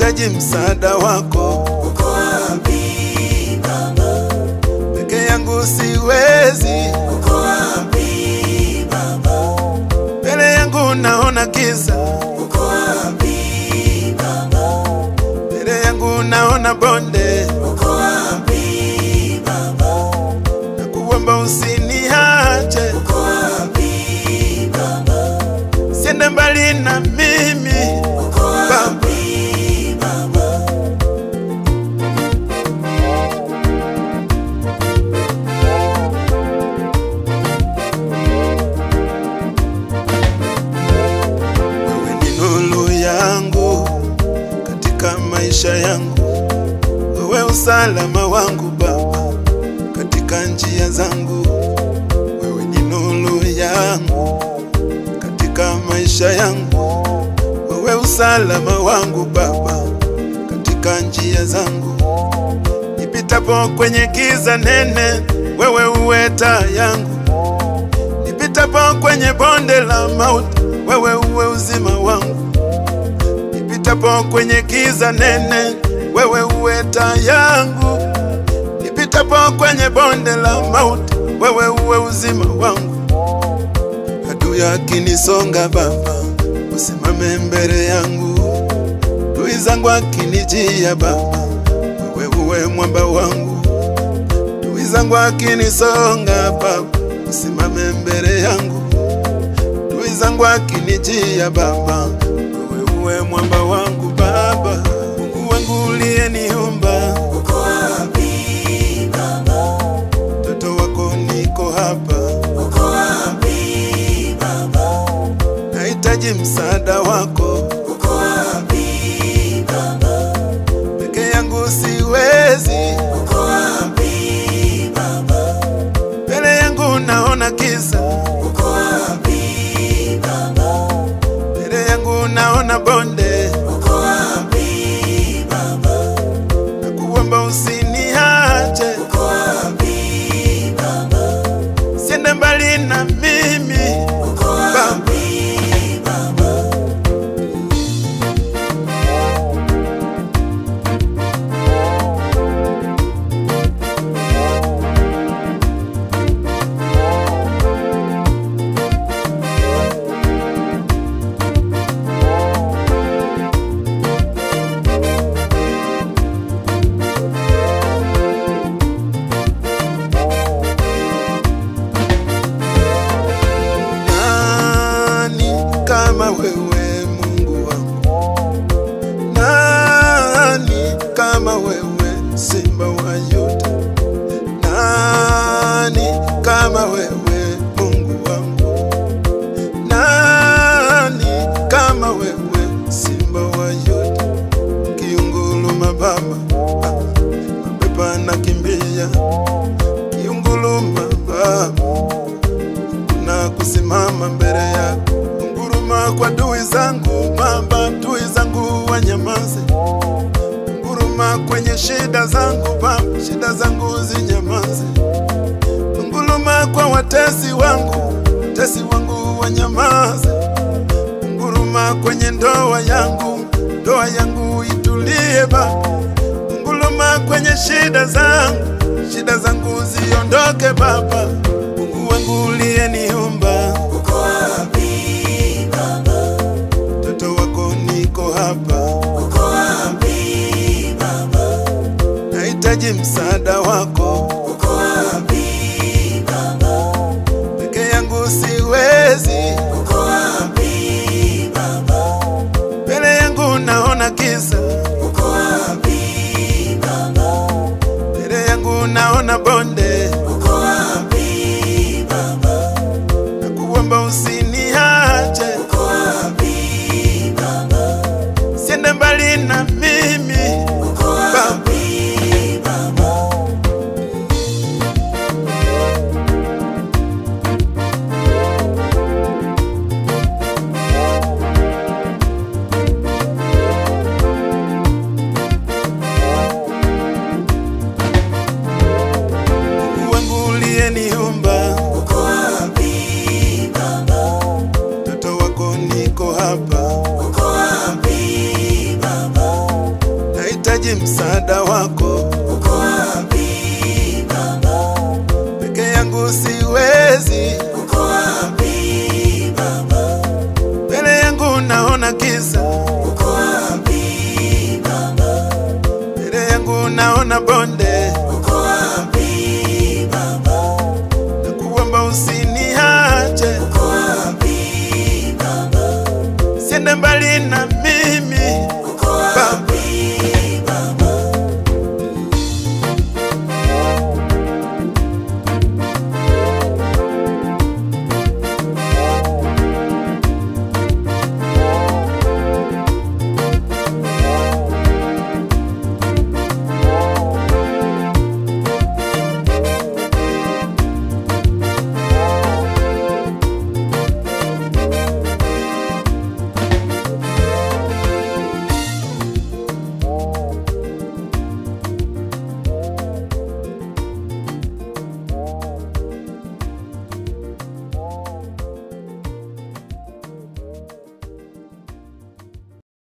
nahitaji msaada wako. uko wapi Baba? Peke yangu siwezi, Uko wapi Baba? mbele yangu naona giza, Uko wapi Baba? mbele yangu naona bonde, Uko wapi Baba? na kuomba usiniache, Uko wapi Baba? siende mbali na mimi Uko wapi Baba? Wewe ni nuru yangu katika maisha yangu, wewe usalama wangu Baba katika njia zangu. Wewe ni nuru yangu katika maisha yangu, wewe usalama wangu Baba katika njia zangu. Nipitapo kwenye giza nene, wewe uwe taa yangu nipitapo kwenye bonde la mauti, wewe uwe uzima wangu. Nipitapo kwenye giza nene, wewe uwe taa yangu. Nipitapo kwenye bonde la mauti, wewe uwe uzima wangu. Adui akinisonga Baba, usimame mbele yangu. Adui zangu akinijia Baba, wewe uwe mwamba wangu adui zangu akinisonga Baba, usimame mbele yangu. Adui zangu akinijia Baba, wewe uwe mwamba wangu Baba, Mungu wangu uliyeniumba, Uko wapi Baba? mtoto wako niko hapa, Uko wapi Baba? nahitaji msaada wako, Uko wapi Baba? peke yangu siwezi, Uko wapi Baba? mbele yangu naona giza, Uko wapi Baba? mbele yangu naona bonde, Uko wapi Baba? na kuomba usiniache Uko wapi Baba? siende mbali na mimi Uko wapi Baba? nani kama wewe Mungu wangu nani kama wewe Simba wa Yuda nani kama wewe Mungu wangu nani kama wewe Simba wa Yuda kiunguluma Baba ah, mapepa nakimbia kiunguluma Baba na kusimama mbele yako, nguruma kwa adui zangu Baba, adui zangu wanyamaze. Nguruma kwenye shida zangu Baba, shida zangu zinyamaze. Nguruma kwa watesi wangu, watesi wangu wanyamaze. Nguruma kwenye ndoa yangu, ndoa yangu itulie Baba. Nguruma kwenye shida zangu, shida zangu ziondoke Baba. Mungu wangu uliyeniumba, Uko wapi Baba? mtoto wako niko hapa, Uko wapi Baba? nahitaji msaada wako. Uko wapi Baba? Peke yangu siwezi, Uko wapi Baba? mbele yangu naona giza, Uko wapi Baba? mbele yangu naona bonde, Uko wapi Baba? na kuomba usiniache, Uko wapi Baba? siende mbali na mimi Uko wapi Baba? Mungu wangu uliyeniumba, Uko wapi Baba? mtoto wako niko hapa, Uko wapi Baba? nahitaji msaada wako, uko wapi Baba? peke yangu siwezi, Uko wapi Baba? mbele yangu naona giza, Uko wapi Baba? mbele yangu naona bonde, Uko wapi Baba? na kuomba usiniache, Uko wapi Baba? siende mbali na